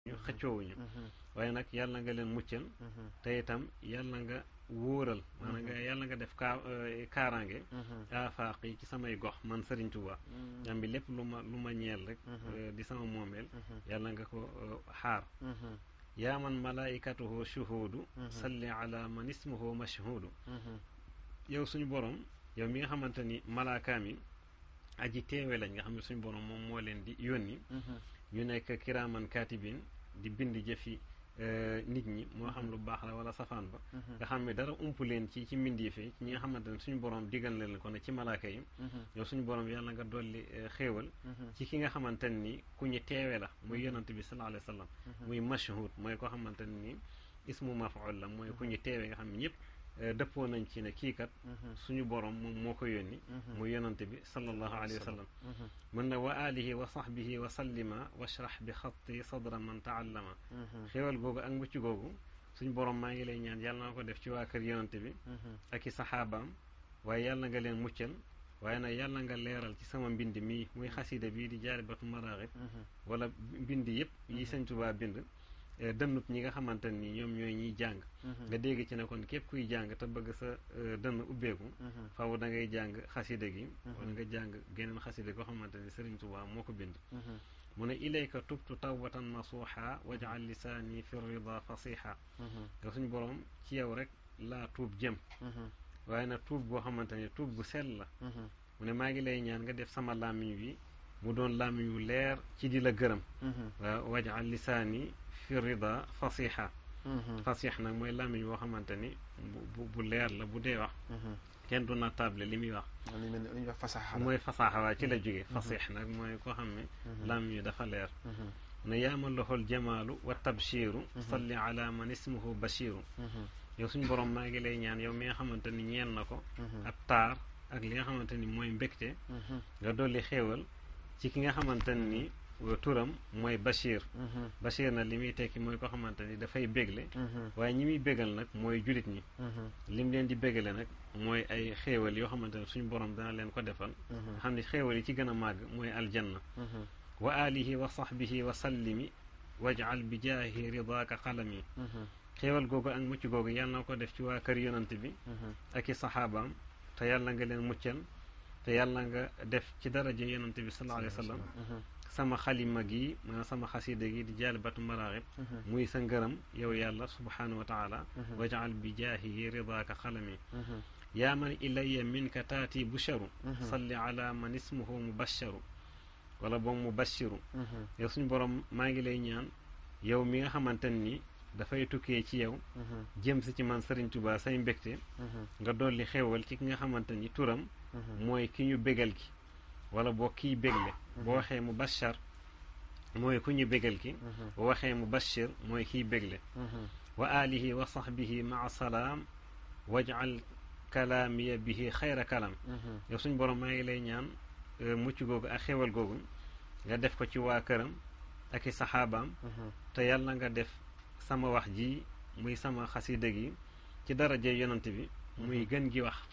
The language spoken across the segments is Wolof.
ñu xëccoowuñu waaye nag yàlla nga leen muccal te itam yàlla nga wóoral maanaam nga yàlla nga def kaa kaaraange afaaq yi ci samay gox man Sëriñ Tuubaa am bi lépp lu ma lu ma ñeel rek di sama moomeel yàlla nga ko xaar yaa man malaikatuhu shuhuudu salli ala man ismuhu mashhuudu yow suñu borom yow mi nga xamante ni malaakaam yi aji teewe lañ nga xam ne suñu borom moom moo leen di yónni ñu nekk kiraaman kaatibin di bind jëfi nit ñi moo xam lu baax la wala safaan ba nga xam ne dara ump leen ci ci mbindeefe ci ñi nga xamante ne suñu borom digal leen ko ne ci malaaka yi yow suñu borom yàlla nga dolli xéewal ci ki nga xamante ni ku ñu teewe la muy yonante bi sallallahu alayhi wa sallam muy mashhud mooy ko xamante ni ismu mafaul la mooy ku ñu teewe nga xam ne ñëpp dëppoo nañ ci ne kii kat suñu borom moom moo ko yónni muy yonante bi sallallahu alayhi wa sallam mën na wa alihi wa sahbihi wa sallima washrah bi xatti sadra man taallama xéewal googu ak mucc googu suñu borom maa ngi lay ñaan yàlla na ko def ci waa kër yonante bi ak i saxaabaam waaye yàlla nga leen muccal waaye nag yàlla nga leeral ci sama mbind mii muy xasida bii di jaalibatu maraaxib wala mbind yëpp yi Sëñ Tuubaa bind dënnub ñi nga xamante ni ñoom ñooy ñiy jàng nga dégg ci ne kon képp kuy jàng te bëgg sa dënn ubbeeku faw da ngay jàng xasida gi wala nga jàng geneen xasida goo xamante ni Sëriñ Tuubaa moo ko bind mu ne ilayka tubtu tawbatan nasuuxa wajal lisaani fi rida fasiha nga suñu borom ci yow rek laa tuub jëm waaye nag tuub boo xamante ni tuub bu sell la mu ne maa ngi lay ñaan nga def sama làmmiñ wi mu doon làmmiñ wu leer ci di la gërëm waaw wajal lisaani fi rida fasiha fasix nag mooy làmmiñ boo xamante ni bu bu leer la bu dee wax kenn du na table li muy wax mooy fasaaxa waa ci la jóge fasix nag mooy koo xam ne làmmiñ wi dafa leer ne yaama loxol jamaalu wa tabshiru salli ala man ismuhu bashiru yow suñu borom maa ngi lay ñaan yow mi nga xamante ni ñeel na ko ak taar ak li nga xamante ni mooy mbégte nga dolli xéewal ci ki nga xamante ni turam mooy Bachir Bachir na li muy tekki mooy ko xamante ni dafay bégle waaye ñi muy bégal nag mooy julit ñi lim leen di bégale nag mooy ay xéewal yoo xamante ne suñu borom dana leen ko defal xam ne xéewal yi ci gën a màgg mooy aljanna wa alihi wa sahbihi wa sallimi wajal bi jaahi ridaaka xalami xéewal googu ak mucc googu yàlla na ko def ci waa kër yonant bi ak i saxaabaam te yàlla nga leen muccal te yàlla nga def ci daraja yonante bi sallallahu alayhi wa sallam sama xalima gi maanaam sama xasida gi di jaalibatu maraaxib muy sa ngërëm yow yàlla subhanahu wa taala wajal bi jaahihi ridaaka xalami yaa man ilaya minka taati busharu salli ala man ismuhu mubasharu wala boog mubashiru yow suñu borom maa ngi lay ñaan yow mi nga xamante ni dafay tukkee ci yow jëm si ci man Sëriñ Tuubaa say mbégte nga dolli xewal ci ki nga xamante ni turam mooy ki ñu bégal ki wala boo kiy bégle boo waxee mu bashar mooy ku ñu bégal ki boo waxee mu bashir mooy kiy bégle wa alihi wa sahbihi maa salaam wajal kalaamiya bihi xayra kalam yow suñ borom maa ngi lay ñaan mucc googu ak xewal googu nga def ko ci waa këram ak i saxaabaam te yàlla nga def sama wax ji muy sama xasida gi ci daraje yonante bi muy gën gi wax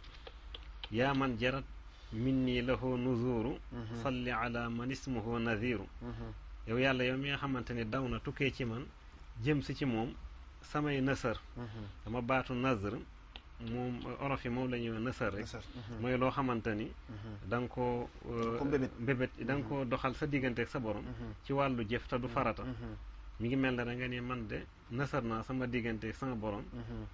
yaa man jarat minni lahu nuzuru salli ala man ismuhu nadiru yow yàlla yow mi nga xamante ni daw na tukkee ci man jëm si ci moom samay nësër dama baatu nazr moom olof yi moom la ñuy wax nësër rek mooy loo xamante ni da nga koo mbébét da nga koo doxal sa diggante ak sa borom ci wàllu jëf te du farata mi ngi mel ne da nga ne man de nësër naa sama diggante ak sama borom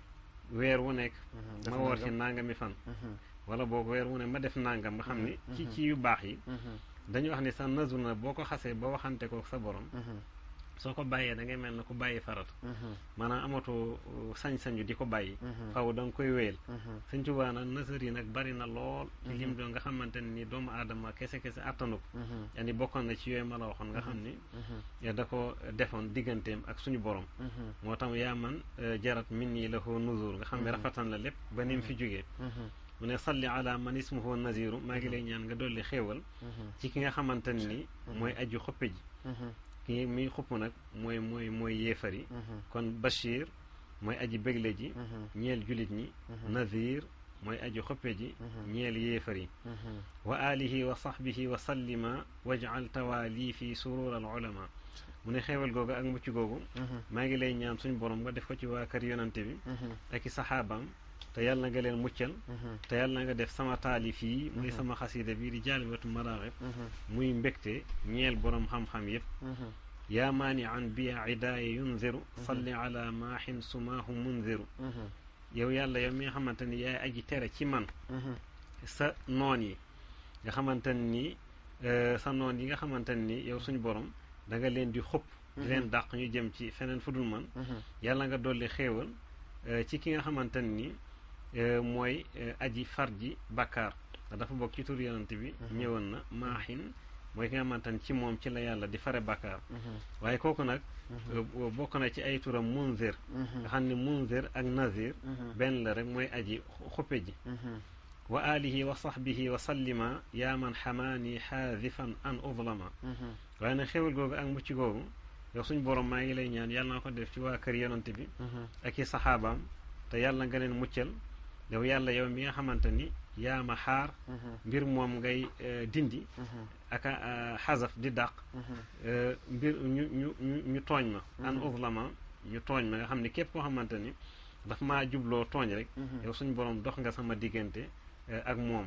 weer wu nekk ma woor ci nangami fan wala boog weer wu ne ma def nangam nga xam ni ci ci yu baax yi dañu wax ni sa nazur na boo ko xasee ba waxante ko sa borom soo ko bàyyee da ngay mel na ku bàyyi farat maanaam amatoo sañ-sañu di ko bàyyi faw da nga koy wéyal Sëñ Tuubaa nag nasar yi nag bari na lool ci lim doon nga xamante ne ni doomu aadama kese kese attanu ko yani bokkoon na ci yooyu ma la waxoon nga xam ni da ko defoon digganteem ak suñu borom moo tax yaa man jarat min nii la hoo nuzur nga xam ne rafatan la lépp ba ni mu fi jógee mu ne salli ala man ismuhu naziru maa ngi lay ñaan nga dolli xéewal ci ki nga xamante ni mooy aju xoppe ji kii muy xupp nag mooy mooy mooy yéefar yi kon Bachir mooy aji bégle ji ñeel julit ñi nazir mooy aji xoppe ji ñeel yéefar yi wa alihi wa sahbihi wa sallima wajal tawaali fi surur al ulama mu ne xéewal googu ak mucc googu maa ngi lay ñaan suñu borom nga def ko ci waa kër yonante bi ak i saxaabaam te yàlla nga leen muccal te yàlla nga def sama taalif yi muy sama xasida bi di jaalibatu maraaxib muy mbégte ñeel borom xam-xam yépp yaa maani an biya idaaya yunziru salli ala maahin sumaahu munziru yow yàlla yow mi nga xamante ni yaay aji tere ci man sa noon yi nga xamante ni sa noon yi nga xamante ni yow suñu borom da nga leen di xupp di leen dàq ñu jëm ci feneen fu dul man yàlla nga dolli xéewal ci ki nga xamante ni mooy aji far ji bàkkaar dafa bokk ci tur yonante bi ñëwoon na maahin mooy ki nga xamante ni ci moom ci la yàlla di fare bàkkaar waaye kooku nag bokk na ci ay turam munzir nga xam ne munzir ak nazir benn la rek mooy aji xuppe ji wa alihi wa sahbihi wa sallima yaa man xamaani xaadifan an udlama waaye nag xéwal googu ak mucc googu yow suñ borom maa ngi lay ñaan yàlla na ko def ci waa kër yonante bi ak i saxaabaam te yàlla nga leen muccal yow yàlla yow mi nga xamante ni yaa ma xaar mbir moom ngay dindi ak xasaf di dàq mbir ñu ñu ñu ñu tooñ ma an uzlama ñu tooñ ma nga xam ne képp koo xamante ni daf maa jubloo tooñ rek yow suñ borom dox nga sama diggante ak moom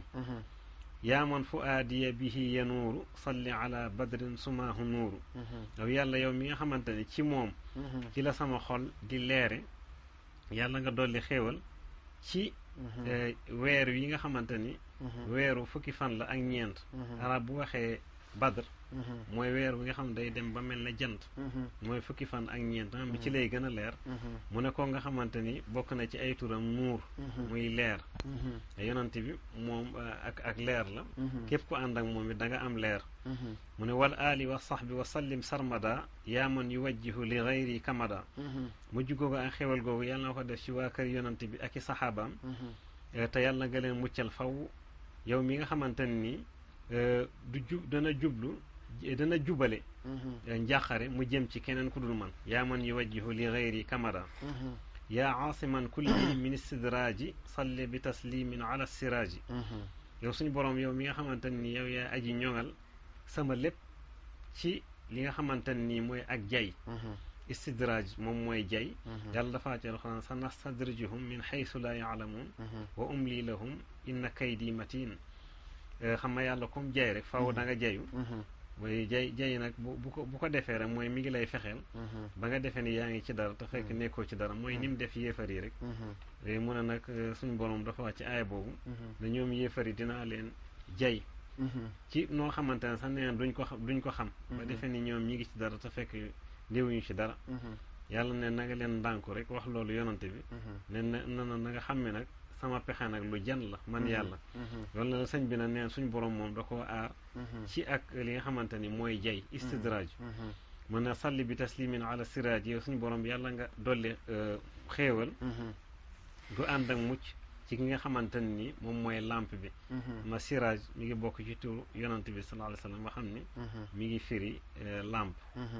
yaa man fu aadiya bihi yanuuru salli ala badrin sumaahu nuuru yow yàlla yow mi nga xamante ni ci moom ci la sama xol di leere yàlla nga dolli xéewal ci weer yi nga xamante ni weeru fukki fan la ak ñeent arab bu waxee badr mooy weer bi nga xam day dem ba mel ne jant mooy fukki fan ak ñeent bi ci lay gën a leer mu ne ko nga xamante ni bokk na ci ay turam nuur muy leer yonante bi moom ak ak leer la képp ku ànd ak moom it da nga am leer mu ne wal aali wa sahbi wa sallim sarmada yaa man yuwajjihu li gayri kamada mujj googu ak xewal googu yàlla na ko def ci waa kër yonante bi ak i saxaabaam te yàlla nga leen muccal faw yow mi nga xamante ni du jub dana jublu dana jubale njàqare mu jëm ci keneen ku dul man yaa man yuwajjihu li gayri kamada yaa aasiman kulli min istidraaji salli bi taslimin ala siraaji yow suñu borom yow mi nga xamante ni yow yaa aji ñoŋal sama lépp ci li nga xamante ni mooy ak jay istidraaj moom mooy jay yàlla dafa ci alxuraan sa nastadrijuhum min xaysu laa yaalamuun wa umli lahum inna kaydi matin xam nga yàlla comme jay rek faaw da nga jayu mooy jay jay nag bu bu ko bu ko defee rek mooy mi ngi lay fexeel ba nga defee ni yaa ngi ci dara te fekk nekkoo ci dara mooy ni mu def yéefar yi rek mu ne nag suñ borom dafa wax ci aaya boobu ne ñoom yéefar yi dinaa leen jay ci noo xamante ne sax nee duñ ko xam duñ ko xam ba defee ni ñoom ñi ngi ci dara te fekk ndéewuñu ci dara yàlla ne na nga leen ndànku rek wax loolu yonante bi ne na na na nga xam ne nag sama pexe nag lu jan la man yàlla loolu la sëñ bi na neen suñ borom moom da koo aar ci ak li nga xamante ni mooy jay istidraaj mën na salli bi taslimin ala siraaj yow suñ borom yàlla nga dolli xéewal gu ànd ak mucc ci ki nga xamante ni moom mooy lampe bi ma siraaj mi ngi bokk ci turu yonante bi sallallahu alayhi wa sallam nga xam ni mi ngi firi lampe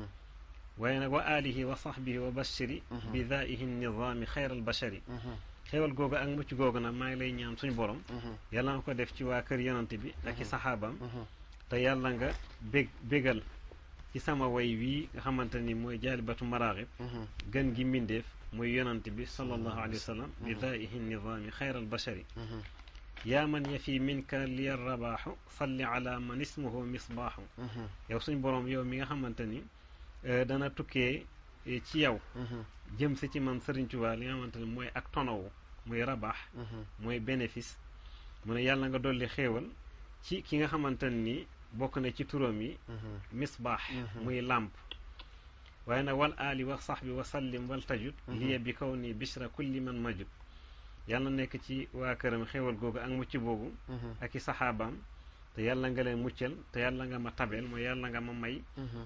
waaye nag wa alihi wa sahbihi wa bashiri bi daihi nizaami xayra al bashari xéewal googu ak mucc googu nag maa ngi lay ñaan suñu borom yàlla nga ko def ci waa kër yonante bi ak i saxaabaam te yàlla nga bég bégal ci sama way wii nga xamante ni mooy jaalibatu maraaxib gën gi mbindeef muy yonante bi sallallahu alayhi wa sallam bi daihi nizaami xayral bashari yaa man yafi minka liya rabaaxu salli ala man ismuhu misbaaxu yow suñ borom yow mi nga xamante ni dana tukkee ci yow jëm si ci man Sëriñ Tuubaa li nga xamante ne mooy ak tonowu muy rabaax mooy bénéfice mu ne yàlla nga dolli xéewal ci ki nga xamante ni bokk na ci turam yi misbaax muy làmp waaye nag wal aali wa saxbi wa sallim wal tajut liya bi kaw ni bishra kulli man majut yàlla nekk ci waa këram xéewal googu ak mucc boobu ak i saxaabaam te yàlla nga leen muccal te yàlla nga ma tabeel mooy yàlla nga ma may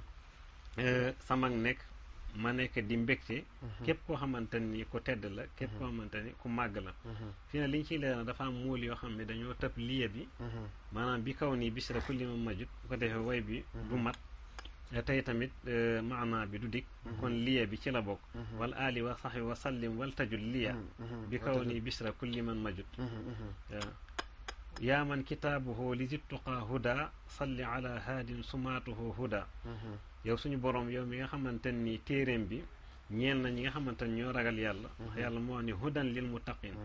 sama nekk ma nekk di mbégte képp koo xamante ni ku tedd la képp koo xamante ni ku màgg la fii ne li ñu ciy leeral dafa am muul yoo xam ne dañoo tëb liye bi maanaam bi kaw nii bisra kulli ma majut bu ko defee way bi du mat tey tamit maanaa bi du dikk kon liye bi ci la bokk wal aali wa saxbi wa sallim wal tajul liya bi kaw nii bisra kulli man majut waaw yaa man kitaabuhu li zittuqaa huda salli ala haadin sumaatuhu huda yow suñu borom yow mi nga xamante ni téeréem bi ñeel na ñi nga xamante ni ñoo ragal yàlla ndax yàlla moo wax ni hudan lil muttaqin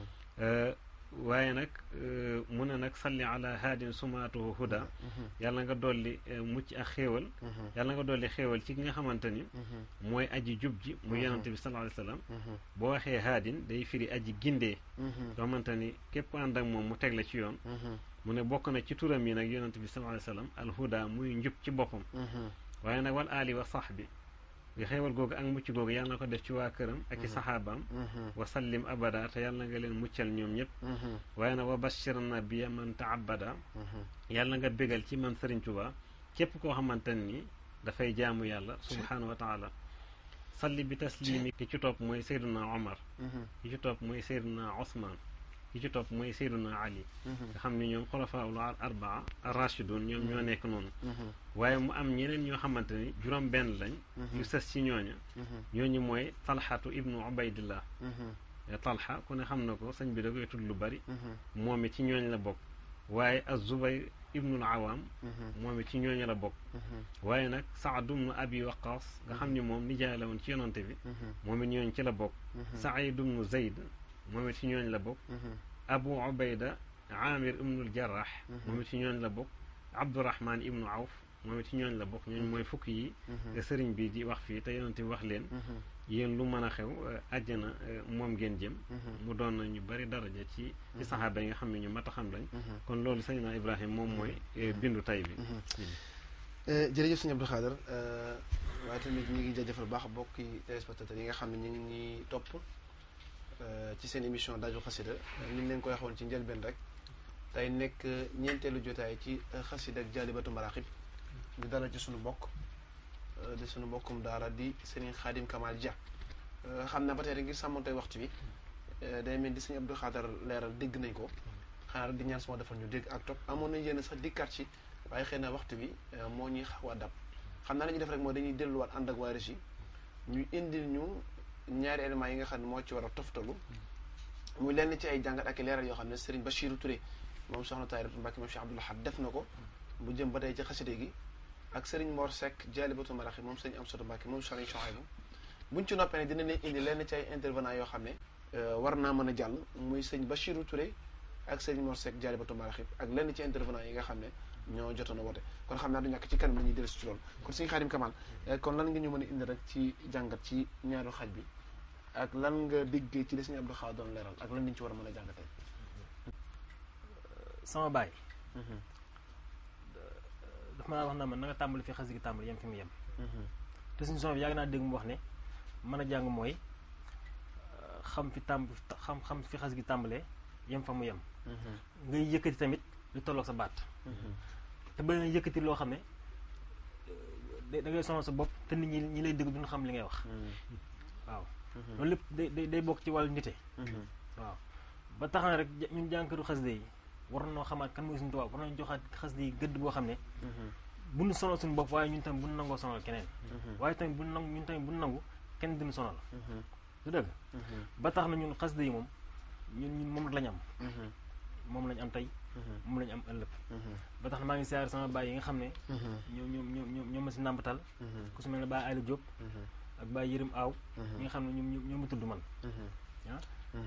waaye nag mu ne nag salli ala haadin sumaatuhu huda yàlla nga dolli mucc ak xéewal yàlla nga dolli xéewal ci ki nga xamante ni mooy aji jub ji mu yonante bi sallallahu alayhi wasallam boo waxee haadin day firi aji gindee yoo xamante ni képp ànd ak moom mu teg la ci yoon mu ne bokk na ci turam yi nag yonante bi sallallahu alayhi wasallam al huda muy njub ci boppam waaye nag wal ali wa sax bi nga xéewal googu ak mucc googu yàlla na ko def ci waa këram ak i saxaabaam wa sallim abada te yàlla nga leen muccal ñoom ñëpp waaye nag wa bashir nabiya man taabada yàlla nga bégal ci man Sëriñ Tuubaa képp koo xamante ni dafay jaamu yàlla subhaanahu wa taala salli bi taslimi ki ci topp mooy Seyduna Omar ki ci topp mooy Seyduna Osman ki ci topp mooy Seyduna Ali nga xam ne ñoom xulafaul arbaa rachidun ñoom ñoo nekk noonu waaye mu am ñeneen ñoo xamante ni juróom benn lañ yu sës ci ñooña ñooñu mooy talxatu ibnu ubaydillah talxa ku ne xam na ko sëñ bi da koy tudd lu bari moom it ci ñooñ la bokk waaye az-zubayr ibnul awaam moom it ci ñooñu la bokk waaye nag saad ibnu abi waqaas nga xam ni moom nijaay la woon ci yonante bi moom it ñooñ ci la bokk saïd ibnu zayd moom it ci ñooñ la bokk abu ubayda amir ibnul jarrah moom it ci ñooñ la bokk abdurahman ibnu awf moom it ci ñooñ la bokk ñooñ mooy fukk yi sëriñ bi di wax fii te yonante bi wax leen yéen lu mën a xew àjjana moom ngeen jëm mu doon na ñu bari daraja ci ci saxaaba yi nga xam ne ñu mat a xam lañ kon loolu sëñ naa Ibrahima moom mooy bindu tay bi jërëjëf sëñ Abdou Khader waaye tamit ñi ngi jaajëfal baax bokki téléspectateurs yi nga xam ne ñu ngi ñuy topp ci seen émission daaju xasida ni ñu leen koy waxoon ci njëlbeen rek tey nekk ñeenteelu jotaay ci xasida ak jaalibatu maraaxib di dara ci suñu bokk di suñu mbokkum daara di Serigne Khadim Kamal Dia xam na ba tey rek ngir sàmmantey waxtu bi day mel di sëñ Abdou Khader leeral dégg nañ ko xanaa di ñaan sama defal ñu dégg ak topp amoon nañ yéen sax dikkaat ci waaye xëy na waxtu bi moo ñuy xaw a dab xam naa la ñuy def rek mooy dañuy delluwaat ànd ak waa Régie ñu indil ñu ñaari éléments yi nga xam ne moo ci war a toftalu muy lenn ci ay jàngat ak leeral yoo xam ne Serigne Bachirou Touré moom soxna Tayratu Mbacke moom Cheikh Abdoul Ahad def na ko bu jëm ba tey ci xaside gi ak Serigne Mor Seck jaalibatu maraxi moom sëñ Amsatu Mbacke moom Serigne Chouaïbou buñ ci noppee ne dina leen indi lenn ci ay intervenant yoo xam ne war naa mën a jàll muy sëñ Bachirou Touré ak Serigne Mor Seck jaalibatu maraxi ak lenn ci intervenant yi nga xam ne ñoo jotoon a woote kon xam naa du ñàkk ci kanam la ñuy dellusi ci loolu kon sëñ Khadim Kamal kon lan nga ñu mën a indi rek ci jàngat ci ñaaru xaj bi ak lan nga déggee ci li sëñ Abdou Khader doon leeral ak lan lañ ci war a mën a jàngatee. sama baay. dafa ma wax na ma na nga tàmbali fi xas gi tàmbali yem fi mu yem. te suñu son bi yàgg naa dégg mu wax ne mën a jàng mooy xam fi tàmb xam xam fi xas gi tàmbalee yem fa mu yem. ngay yëkkati tamit lu tolloog sa baat. te ba nga yëkkati loo xam ne da ngay sonal sa bopp te nit ñi ñi lay dégg duñu xam li ngay wax. waaw loolu lépp day day bokk ci wàllu nite. waaw ba tax na rek ñun jànkatu xasida yi war nañoo xamaat kan mooy suñu tubaab war nañu joxaat xasida yi gëdd boo xam ne. bu ñu sonal suñu bopp waaye ñun tamit bu ñu nangoo sonal keneen. waaye tamit bu ñu nangu ñun tamit bu ñu nangu kenn duñu sonal. du dëgg. ba tax na ñun xasida yi moom ñun ñun moom lañ am. moom lañ am tey. moom lañ am ëllëg. ba tax na maa ngi siyaare sama baay yi nga xam ne. ñoom ñoom ñoom ñoom ma si nàmpatal. ku su mel ne Baay Aliou Diop. ak Baay Yërim Aaw. ñi nga xam ne ñoom ñoo ma tudd man. ah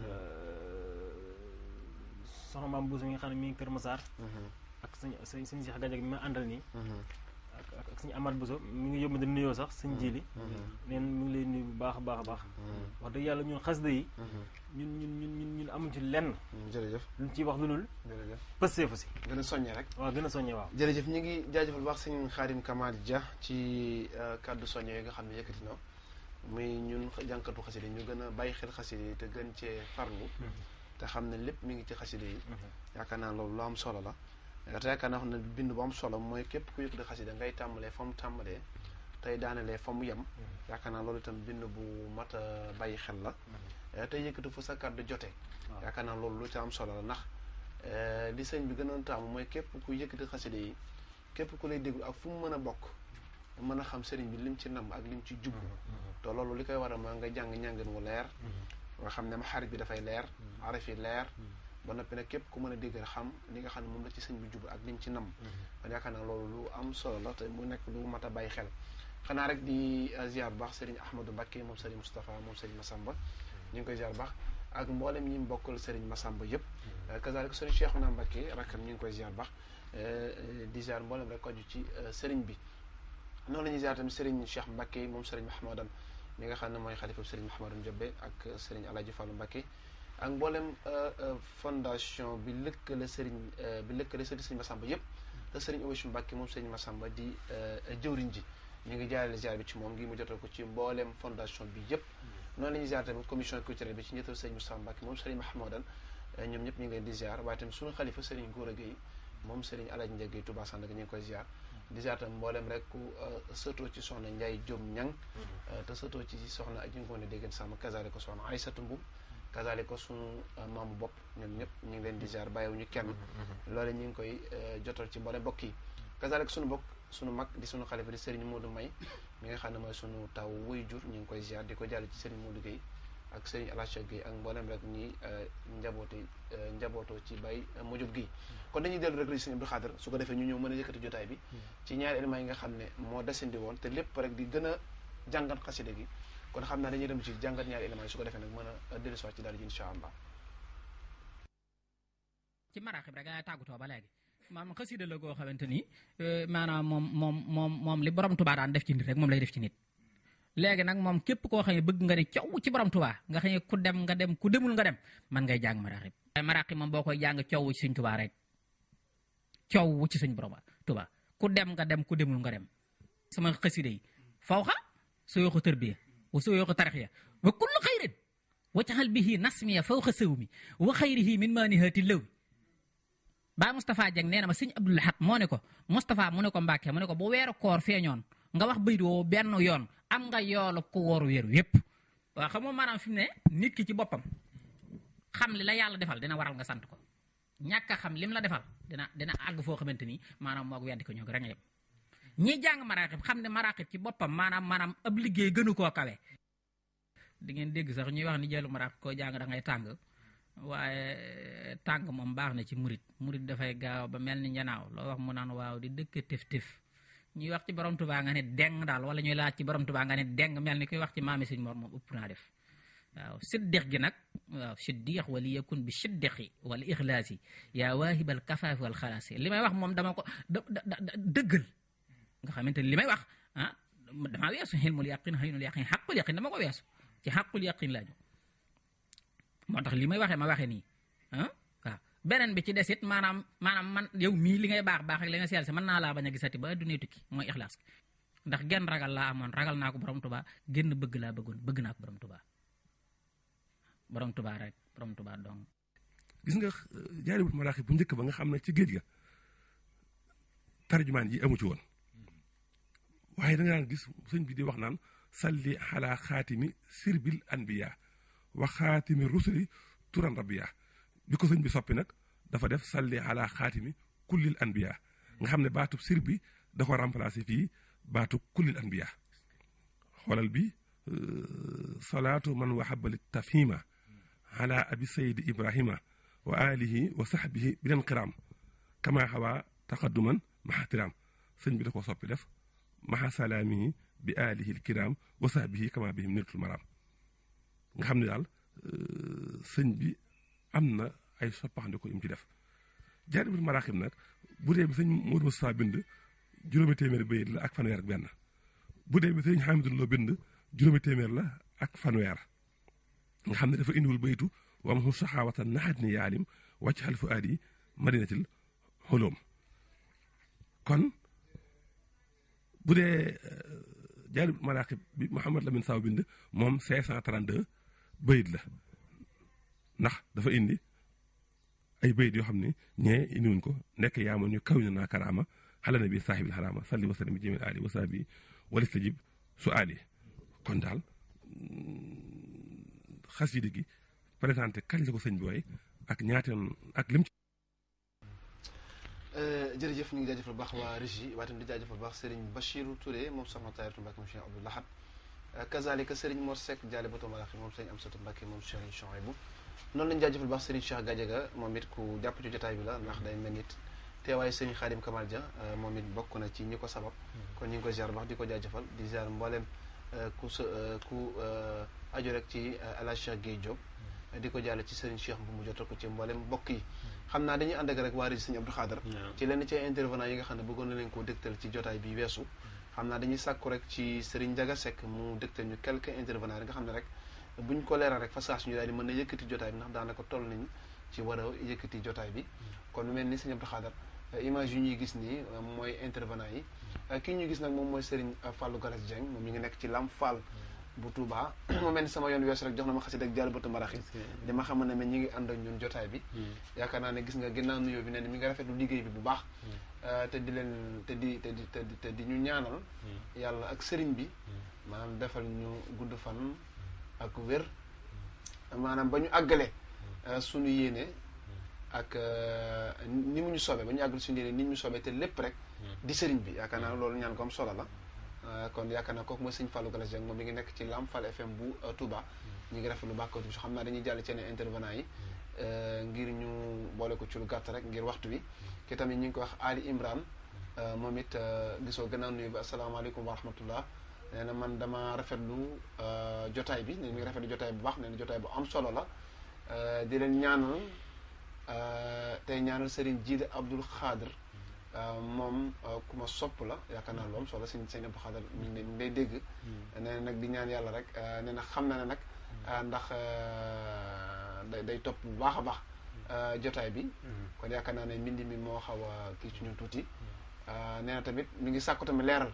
soxna maam Bousso mi nga xam ne mi ngi Kër Massar. ak sëñ sëñ sëñ Cheikh Gadiaga mi ma àndal nii. ak ak sëñ Amath Bousso mi ngi yóbbu di nuyoo sax sëñ Jili. neen mi ngi lay nuyu bu baax a baax a baax. wax dëgg yàlla ñun xasida yi. ñun ñun ñun ñun amuñ ci lenn. jërëjëf luñ ciy wax lu dul. jërëjëf pësee fa si. gën a soññee rek. waaw gën a soññee waaw. jërëjëf ñu ngi jaajëfal baax sëñ Khadim Kamal Dia ci kàddu soññee yi nga xam ne yëkkati na muy ñun jànkatu xasida yi ñu gën a bàyyi xel xasida yi te gën cee farlu. te xam ne lépp mi ngi ci xasida yi. yaakaar naa loolu lu am solo la. te yaakaar naa xam ne bind bu am solo mooy képp ku yëkkati xasida ngay tàmbalee fa mu tàmbalee tey daanelee fa mu yem. yaakaar naa loolu itam bind bu mat a bàyyi xel la. tey yëkkati fu sa kàddu jotee. yaakaar naa loolu lu ci am solo la ndax li sëñ bi gënoon taamu mooy képp ku yëkkati xasida yi képp ku lay déglu ak fu mu mën a bokk mën a xam sëriñ bi lim ci namm ak lim ci jublu te loolu li koy waral maa nga jàng ñàngin wu leer nga xam ne ma xarit bi dafay leer araf yi leer ba noppi nag képp ku mën a déggal xam li nga xam ne moom la ci sëñ bi jublu ak lim ci namm kon yaakaar naa loolu lu am solo la te mu nekk lu mat a bàyyi xel xanaa rek di ziar bu baax Serigne Ahmadou Mbacké moom Serigne Moustapha moom Serigne Massamba ñu ngi koy ziar bu baax ak mboolem ñi mbokkal Serigne Massamba yëpp kazaalika Serigne Cheikhouna Mbacké rakkam ñu ngi koy ziar bu baax di ziar mboolem rek ko aju ci Serigne bi noonu la ñuy ziar tamit Serigne Cheikh Mbacké moom Serigne Mahamadan mi nga xam ne mooy xalifa Serigne Mahamadan Jobbe ak Serigne Alaaji Fallu Mbacké ak mboolem fondation bi lëkkale Serigne bi lëkkale Serigne Massamba yëpp te Serigne Owésu Mbacké moom Serigne Massamba di jëwriñ ji ñu ngi jaarale ziar bi ci moom ngi mu jotal ko ci mboolem fondation bi yëpp noonu la ñuy ziar tamit commission culturelle bi ci njëtal Serigne Moustapha Mbacké moom Serigne Mahamadan ñoom ñëpp ñu ngi leen di ziar waaye tamit suñu xalifa Serigne Gora Gueye moom Serigne Alaaji Ndiaye Gueye Touba Sandaga ñu ngi koy ziar di ziar tamit mboolem rek ku sëtoo ci soxna Ndiaye Diop Ñang te sëtoo ci soxna aji ngoone déggan sàmm kasaale ko soxna Aysatu Mbu kasaale ko suñu maamu bopp ñoom ñëpp ñu ngi leen di ziar bàyyiwuñu kenn loole ñu ngi koy jotal ci mboolem mbokk yi kasaale ko suñu bokk suñu mag di suñu xalifa di Serigne Modou May mi nga xam ne mooy suñu taw wuy jur ñu ngi koy ziar di ko jàll ci Serigne Modou Gueye ak Serigne Alacha Gueye ak mboolem rek ñi njaboote njabootoo ci bay mujub gi kon dañuy dellu rek Serigne Abdou Khadre su ko defee ñu ñëw mën a yëkkati jotaay bi ci ñaari éléments yi nga xam ne moo desandi woon te lépp rek di gën a jàngat xasida gi kon xam naa dañuy dem ci jàngat ñaari éléments yi su ko defee nag mën a dellusiwaat ci daal ji incha allah ci maraaxib rek ngay tàggatoo ba léegi maanaam xasida la goo xamante ni maanaam moom moom moom moom li borom tubaa daan def ci nit rek moom lay def ci nit léegi nag moom képp koo xam ne bëgg nga ne coow ci borom tubaa nga xam ne ku dem nga dem ku demul nga dem man ngay jàng maraaxib maraaxib moom boo koy jàng coow ci suñ tubaa rek coow ci suñ borom tubaa ku dem nga dem ku demul nga dem sama xasida yi fawxa soo yoo ko tërbiya wa soo yoo ko taraxiya wa kullu xayrin waccaxal bihi nasmiya fawxa sëw mi wa xayrihi min maanihati lëw baa Moustapha Dieng nee na ma sëñ Abdou Lahad moo ne ko Moustapha mu ne ko Mbàkke mu ne ko bu weeru koor feeñoon nga wax bayit woo benn yoon am nga yoolu ku wóoru weer yépp waaw xam nga maanaam fi mu ne nit ki ci boppam xam li la yàlla defal dina waral nga sant ko ñàkk a xam lim la defal dina dina àgg foo xamante ni maanaam moog weddi ko ñoo ko rek yem ñi jàng maraaxib xam ne maraaxib ci boppam maanaam maanaam ab liggéey gënu koo kawe di ngeen dégg sax ñuy wax ni jëlu maraaxib koo jàng da ngay tàng waaye tàng moom baax na ci murit murit dafay gaaw ba mel ni njanaaw loo wax mu naan waaw di dëkk tëf tëf ñuy wax ci borom tubaa nga ne deng daal wala ñuy laaj ci borom tubaa nga ne deng mel ni kuy wax ci maami sëñ Mor moom ëpp naa def waaw siddiq gi nag waaw siddiq wala yakun bi siddiqi wala ixlaasi yaa waahibal kafaafi wal xalaasi li may wax moom dama ko dëggal nga xamante ni li may wax ah damaa weesu xilmul yaqin xaynul yaqin xaqul yaqin dama ko weesu ci xaqul yaqin laaju moo tax li may waxee ma waxee nii ah waaw beneen bi ci des it maanaam maanaam man yow mii li ngay baax baax ak li nga seel si mën naa laa bañ a gisati ba addunay tukki mooy ixlaas ndax genn ragal laa amoon ragal naa ko borom tubaa génn bëgg laa bëggoon bëgg naa ko borom tubaa borom tubaa rek borom tubaa dong gis nga jaaribul maraaxib bu njëkk ba nga xam ne ci géej ga tarjumaan yi amu ci woon waaye da nga daan gis sëñ bi di wax naan salli ala xaatimi sirbil anbiya wa xaatimi rusuli turan rabbiya bi ko sëñ bi soppi nag dafa def salli ala xaatimi kullil anbiya nga xam ne baatub sir bi da ko remplacé fii baatu kullil anbiya xoolal bi salaatu man wahabali tafhima ala abi sayidi ibrahima wa alihi wa sahbihi bilen qiram kama xawaa taqadduman maxa tiram sëñ bi da ko soppi def maxa salaamihi bi alihi lkiram wa sahbihi kama bihim nirtul maram nga xam ne daal sëñ bi am na ay soppaxndiko yum ci def jaaribul maraaxib nag bu dee bi sëñ Modou Moustapha bind juróomi téeméer bayit la ak fanweer ak benn bu dee bi sëñ Hamidou Lo bind juróomi téeméer la ak fanweer nga xam ne dafa indiwul bayitu wam xu saxaawatan naxat ni yaalim wàcc xal fu aadi madinatil xoloom kon bu dee jaaribul maraaxib bi Mouhamad Lamine Saw bind moom 532 bayit la ndax dafa indi ay bayit yoo xam ne ñee indiwuñ ko nekk yaa ma ñu kaw ñu naa karaama xale na bi saaxibil xaraama salli wa sallim bi jëmil ali wa saabi wala stajib su ali kon daal xasida gi présenté kañ la ko sëñ bi way ak ñaateen ak lim ci jërëjëf ñu ngi jaajëfal baax waa régie waaye tamit di jaajëfal baax Serigne Bachirou Touré moom soxna Tayratu Mbacke moom Cheikh Abdou Lahad kazalika Serigne Mor Seck jaale bato Malaxi moom Serigne Amsatou Mbacke moom Serigne Chouaïbou noonu lañu jaajëfal baax Serigne Cheikh Gadiaga moom it ku jàpp ci jotaay bi la ndax day mel nit teewaayu sëñ Xaadim Kamal Dia moom it bokk na ci ñi ko sabab kon ñu ngi ko ziar baax di ko jaajëfal di ziar mboolem ku sa ku aju rek ci El Hadj Cheikh Guèye Diop di ko jàll ci sëriñ Cheikh bu mu jotal ko ci mboolem mbokk yi xam naa dañuy ànd ak rek waa régi sëñ Abdou Khadar ci lenn ci intervenant yi nga xam ne bëggoon na leen koo dégtal ci jotaay bi weesu xam naa dañuy sàkku rek ci sëriñ Ndiaga Seck mu dégtal ñu quelques intervenants yi nga xam ne rek buñ ko leeral rek fa saa suñu daal di mën na yëkkati jotaay bi ndax daanaka toll nañ ci war a yëkkati jotaay bi kon lu mel ni sëñ Abdou Khadar image yu ñuy gis nii mooy intervenant yi kii ñu gis nag moom mooy Serigne Fallou Galas Dieng moom mi ngi nekk ci Lam Fall bu Touba mu mel ni sama yoon weesu rek jox na ma xasit ak jàll batu maraxi di ma xam ne ñi ngi ànd ak ñun jotaay bi yaakaar naa ne gis nga ginnaaw nuyoo bi ne mi ngi rafetlu liggéey bi bu baax te di leen te di te di te di ñu ñaanal yàlla ak sëriñ bi maanaam defal ñu gudd fan ak wér maanaam ba ñu àggale suñu yéene ak ni mu ñu soobee ba ñu àggal suñu yéene ni ñu soobee te lépp rek di sëriñ bi yaakaar naa loolu ñaan ko am solo la kon yaakaar naa kooku mooy sëñ Fallou Galas Dieng moom mi ngi nekk ci Lam Fall FM bu Touba ñu ngi rafetlu baax ko xam naa dañuy jàll ci yeneen intervenant yi ngir ñu boole ko ci lu gàtt rek ngir waxtu bi ki tamit ñu ngi ko wax Ali Imran moom it gisoo gannaaw nuyu bi asalaamaaleykum wa rahmatullah nee na man dama rafetlu jotaay bi ne mi ngi rafetlu jotaay bu baax nee na jotaay bu am solo la di leen ñaanal tey ñaanal Serigne Jiide Abdoul Khadr moom ku ma sopp la yaakaar naa lu am solo sëñ sëñ Abdou Khadr mi ngi mi day dégg nee na nag di ñaan yàlla rek nee na xam na ne nag ndax day day topp bu baax a baax jotaay bi kon yaakaar naa ne mbind mi moo xaw a kii ci ñun tuuti nee na tamit mi ngi sàkku tamit leeral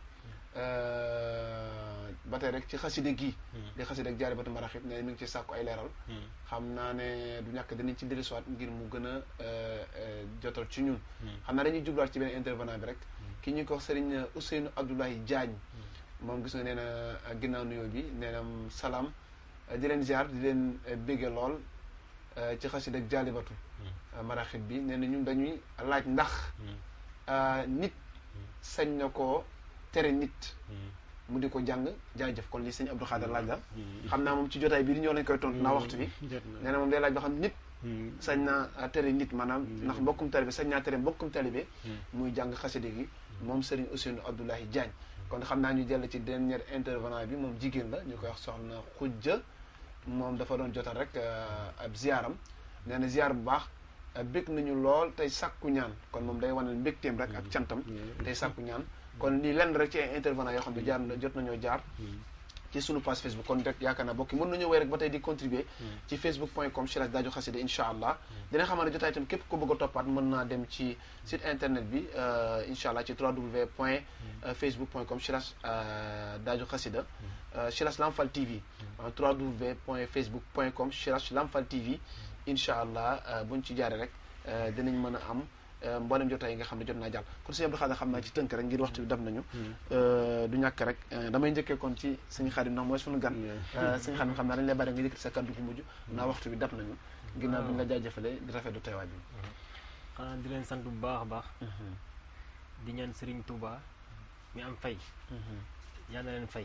ba tey rek ci xaside gii di xaside ak jaari batu maraxib nee na mi ngi ci sàkku ay leeral xam naa ne du ñàkk dinañ ci dellusiwaat ngir mu gën a jotal ci ñun xam naa dañuy jubluwaat ci benn intervenant bi rek ki ñu ko wax Serigne Ousseynou Abdoulaye Diagne moom gis nga nee na ginnaaw nuyoo bi nee na salaam di leen ziar di leen bégge lool ci xaside ak jaalibatu maraxib bi nee na ñun dañuy laaj ndax nit sañ na koo tere nit mu di ko jàng jaajëf kon lii sëñ Abdou Khadar laaj la xam naa moom ci jotaay bii di ñëw lañ koy tontu naa waxtu bi nee na moom day laaj ba xam nit sañ naa tere nit maanaam ndax mbokkum talibe sañ naa tere mbokkum talibe muy jàng xaside gi moom Serigne Ousseynou Abdoulaye Diagne kon xam naa ñu jël ci dernier intervenant bi moom jigéen la ñu koy wax soxna xujja moom dafa doon jotal rek ab ziaram nee na ziar bu baax bég nañu lool tey sàkku ñaan kon moom day wane mbégteem rek ak cantam tey sàkku ñaan kon lii lenn rek ci ay intervenant yoo xam ne jaar jot nañoo jaar ci sunu page Facebook kon rek yaakaar naa bokki mën nañoo wéy rek ba tey di contribuer ci facebook point com slash Daaju Xasida incha allah dina xamal ne jotaay itam képp ko bëgg a toppaat mën naa dem ci site internet bi incha allah ci www point facebook point com slash Daaju Xasida slash Lamfal TV www point facebook point com slash Lamfal TV incha allah buñ ci jaaree rek dinañ mën a am mboolem jotaay yi nga xam ne jot naa jàll kon sëñ Abdou Khadar xam naa ci tënk rek ngir waxtu bi dab nañu du ñàkk rek damay njëkkee kon ci sëñ Xaadim ndax mooy suñu gan sëñ Xaadim xam naa dañ lay bari nga yëkkati sa kàddu gu mujj naa waxtu bi dab nañu ginnaaw bi ñu la jaajëfalee di rafetlu teewaay bi xanaa di leen sant bu baax a baax di ñaan Serigne Touba mi am fay yal na leen fay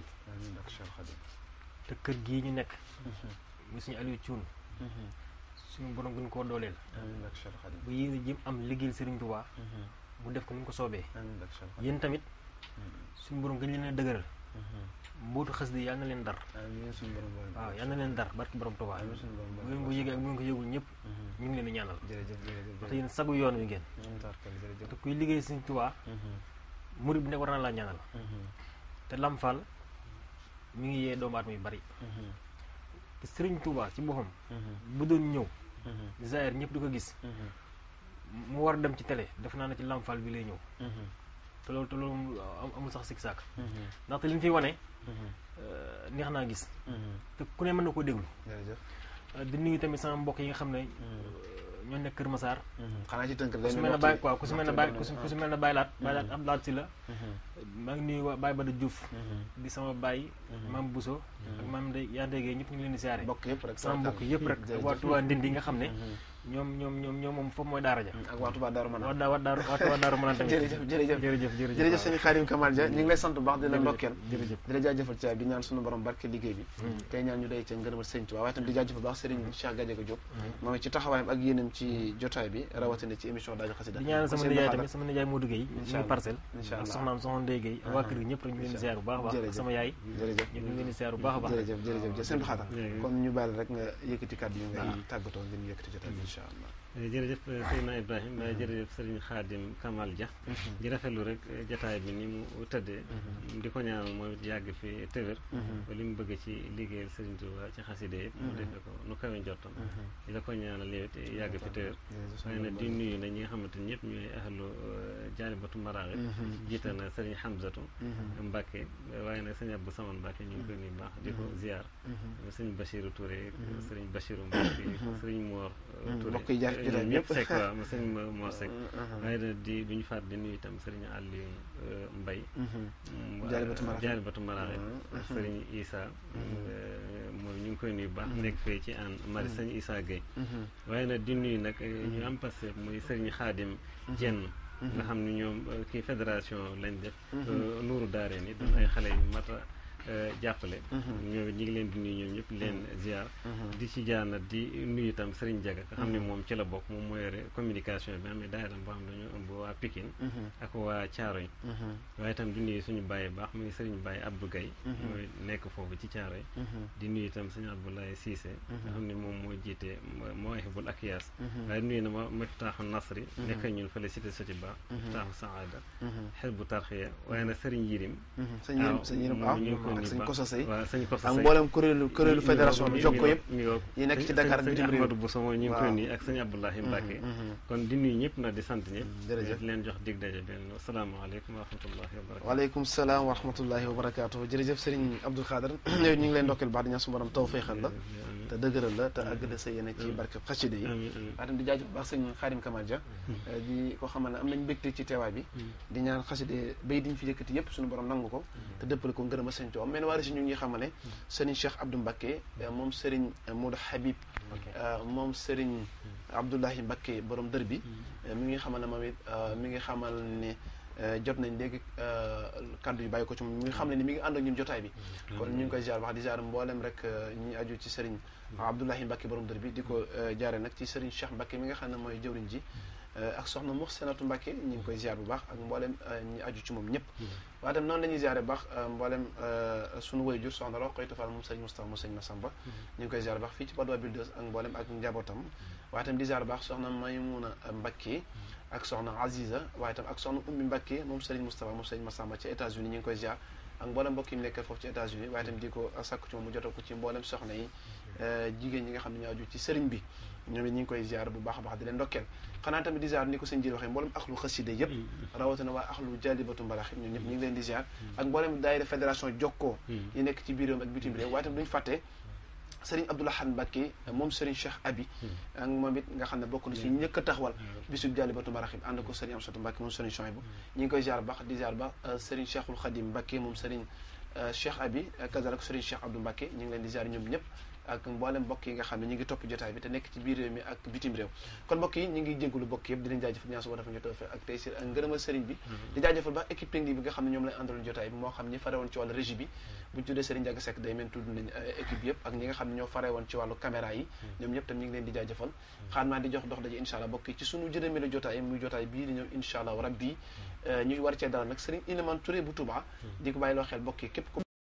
te kër gii ñu nekk mu suñu Aliou Thioune suñu borom gën koo dooleel bu yéene jëm am liggéeyal Serigne Touba mu def ko ni mu ko soobee yéen tamit suñu borom gën leen a dëgëral mbootu xas di yal na leen dar waaw yal na leen dar barki borom Touba bu ngeen ko yëgee ak bu ngeen ko yëgul ñëpp ñu ngi leen di ñaanal ndaxte yéen sagu yoon wi ngeen te kuy liggéey Serigne Touba murid bi nekk war na laa ñaanal te Lamfal mi ngi yee doomu aadama yu bari te Serigne Touba ci boppam bu doon ñëw Zaire ñëpp di ko gis mu war a dem ci télé def naa ne ci Lamfal bi lay ñëw te loolu te loolu amul sax sik saak ndaxte li ñu fiy wane neex naa gis te ku ne mën na koo déglu di nuyu tamit sama mbokk yi nga xam ne ñoo nekk Kër Massar xanaa ci tënk ku si mel ne Baye quoi ku si mel ne Baye ku si mel ne Baye Laat Baye Laat am laat si la maa ngi nuyu waa Baye Bada Diouf di sama Baye maam Bousso ak maam de yaa déggee ñëpp ñu ngi leen di siyaare mbokk yëpp rek sama mbokk yëpp rek waa Touba Ndindi nga xam ne ñoom ñoom ñoom ñoom moom foofu mooy daara ja ak waa Touba Darou Manane waa daa waa daaru waa daaru mën a tamit jërëjëf jërëjëf jërëjëf jërëjëf jërëjëf sëñ Xaadim Kamal Dia ñu ngi lay sant bu baax di la Jërëjëf, ndokkeel jërëjëf di la jaajëfal ci di ñaan suñu borom barke liggéey bi tey ñaan ñu day ca ngërëmal sëñ Tuubaa waaye tam di jaajëfal bu baax Serigne Cheikh Gadiaga Diop moom it ci taxawaayam ak yéenam ci jotaay bi rawatina ci émission daaju xasida di ñaanal sama Sëñ nijaay Baxaar. tamit sama nijaay Modou Gueye Incha ñu allah. parcelle Incha ak allah. soxnaam soxna Ndeye Gueye ak waa kër gi ñëpp rek ñu leen di ziar bu baax a baax ak Jërëjëf. sama yaay jërëjëf ñu ngi leen di ziar bu baax a baax jërëjëf jërëjëf jërëjëf sëñ Abdou Khadre Jërëjëf. kon ñu bàyyi rek nga yëkkati kàddu yi ngay tàggatoo ngeen yëkkati jotaay bi incha allah jërëjëf Seydina Ibrahima jërëjëf Serigne Khadim Kamal Dia di rafetlu rek jataay bi ni mu tëddee di ko ñaanal mooy yàgg fi tëwër ba li mu bëgg ci liggéeyal Serigne Touba ci xaside yëpp mu defe ko nu kawe njottam di la ko ñaanal yow it yàgg fi tëwër waaye nag di nuyu na ñi nga xamante ni ñëpp ñooy ahlu jaalibatu maraaxib jiite na Serigne Hamzatu Mbacke waaye nag sëñ Abdou Saman Mbacke ñu ngi koy nuyu baax di ko ziar sëñ Bachirou Touré sëriñ Bachirou Mbacke sëriñ Mor Touré mbokk yi jaar ci jotaay bi ñëpp yëpp. Seck waaw ma sëñ Mor Seck waaye nag di du ñu faat di nuyu itam sëriñ Aliou Mbaye Jaalibatu Maraaxib. Jaalibatu Maraaxib ak sëriñ Issa moom ñu ngi koy nuyu baax nekk fee ci an mari sëñ Issa Gueye waaye nag di nuyu nag ñu am passé muy sëriñ Xaadim Jenn nga xam ni ñoom euh, kii fédération lañ def euh, nuuru daare ni doon ay xale yu mat a euh, jàppale ñoom it ñi ngi leen di nuyu ñoom ñëpp di leen ziar di ci jaar nag di nuyu itam Serigne Diaga nga xam ne moom ci la bokk moom moo yore communication bi amee daayira boo xam ne dañoo ëmb waa Pikine ak waa Thiaroye waaye itam di nuyu suñu bàyyi baax muy Serigne Baye Abdou Gaye mooy nekk foofu ci Thiaroye di nuyu itam sëñ Abdoulaye Cissé nga xam ne moom moo jiite Mawahibul Akyaas waaye nuyu na ma Miftaaxu Nasri nekk ñun fële cité Sotiba Miftaaxu Saada Xisbu Tarxiya waaye nag Serigne Yirim sëñ Yirim sëñ Yirim moom waaw ñu ngi koy ak nuyu sëñ baax. Koso Sey waaw sëñ Koso ak Sey mboolem kuréelu kuréelu fédération bi jokko yëpp mi ngi yi nekk ci Dakar ak bitim réew Ahmadou Bousso moom ñu ngi koy Waaw. nuyu ak sëñ Abdoulahi Mbacke mhm. kon di nuyu ñëpp nag di sant ñëpp jërëjëf. di leen jox dig daje benn asalaamaaleykum wa rahmatullahi wa barakatu waaleykum salaam wa rahmatullahi wa barakaatu jërëjëf Serigne Abdou Khadre yow ñu ngi leen ndokkeel baax di ñaan su borom taw feexal la te dëgëral la te àggale sa yéene ci barke xasida yi amiin amiin waaye tam di jaajëf bu baax sëñ Xaadim Kamal Dia di ko xamal ne am nañ mbégte ci teewaay bi di ñaan xasida bay diñ fi yëkkati yëpp suñu borom nangu ko te dëppale ko ngërëm a sëñ Tuubaa men waari si ñu ngi xamale Serigne Cheikh Abdou Mbacké moom Serigne Modou Habib moom Serigne Abdoulahi Mbacké borom dër bi mi ngi xamal ne moom it mi ngi xamal ne jot nañ léegi kaddu yu bàyyi ko ci moom mi ngi xam ne ni mi ngi ànd ak ñun jotaay bi kon ñu ngi koy ziar wax di ziar mboolem rek ñi aju ci Serigne Abdoulahi Mbacké borom dër bi di ko jaare nag ci Serigne Cheikh Mbacké mi nga xam ne mooy jëwriñ ji ak soxna Muxsinatu Mbacké ñu ngi koy ziar bu baax ak mboolem ñi aju ci moom ñëpp waaye tam noonu la ñuy ziare bu baax mboolem sunu wayjur soxna Roqaytu Fall moom Serigne Moustapha mu Serigne Massamba ñu ngi koy ziar bu baax fii ci Padoa Builders ak mboolem ak njabootam waaye tam di ziar bu baax soxna Maymuna Mbacké ak soxna Aziza waaye tam ak soxna Ummi Mbacké moom Serigne Moustapha moom Serigne Massamba ci États-Unis ñu ngi koy ziar ak mboolem mbokk yi mu nekkal foofu ci États-Unis waaye tam di ko sàkku ci moom mu jotoo ko ci mboolem soxna yi jigéen ñi nga xam ne ñoo aju ci sëriñ bi ñoom it ñu ngi koy ziar bu baax a baax di leen ndokkeel xanaa tamit di ziar ni ko sëñ jël waxee mboolem axlu xasida yëpp rawatina waa axlu jaalibatu mbalax ñun ñëpp ñu ngi leen di ziar ak mboolem daayira fédération jokkoo yi nekk ci biir réew ak bitim réew waaye tam duñu fàtte Serigne Abdoulahan Mbacké moom Serigne Cheikh Abi ak moom it nga xam ne bokk na ci ñëkk a taxawal bisub jaalibatu maraxib ànd ko Serigne Amsatou Mbacké moom Serigne Chouaïbou ñu ngi koy ziar baax di ziar baax Serigne Cheikhul Khadim Mbacké moom Serigne Cheikh Abi kazalak Serigne Cheikh Abdou Mbacké ñu ngi leen di ziar ñoom ñëpp ak mboolem mbokk yi nga xam ne ñu ngi topp jotaay bi te nekk ci biir réew mi ak bitim réew kon mbokk yi ñu ngi jégalu mbokk yëpp di leen jaajëfal ñaan suba dafa ñu tawfeex ak tey sir ak ngërëmal sëriñ bi di jaajëfal baax équipe technique bi nga xam ne ñoom lay àndaloon jotaay bi moo xam ñi fare woon ci wàllu régie bi buñ tuddee Serigne Diaga Seck day mel tudd nañ équipe yëpp ak ñi nga xam ne ñoo fare woon ci wàllu caméra yi ñoom ñëpp tam ñu ngi leen di jaajëfal xaar naa di jox dox daje incha allah mbokk yi ci sunu jërëmelu jotaay muy jotaay bii di ñëw incha allah rabbi ñuy war cee dalal nag Serigne Iliman Touré bu Touba di ko bàyyi loo xel mbokk yi képp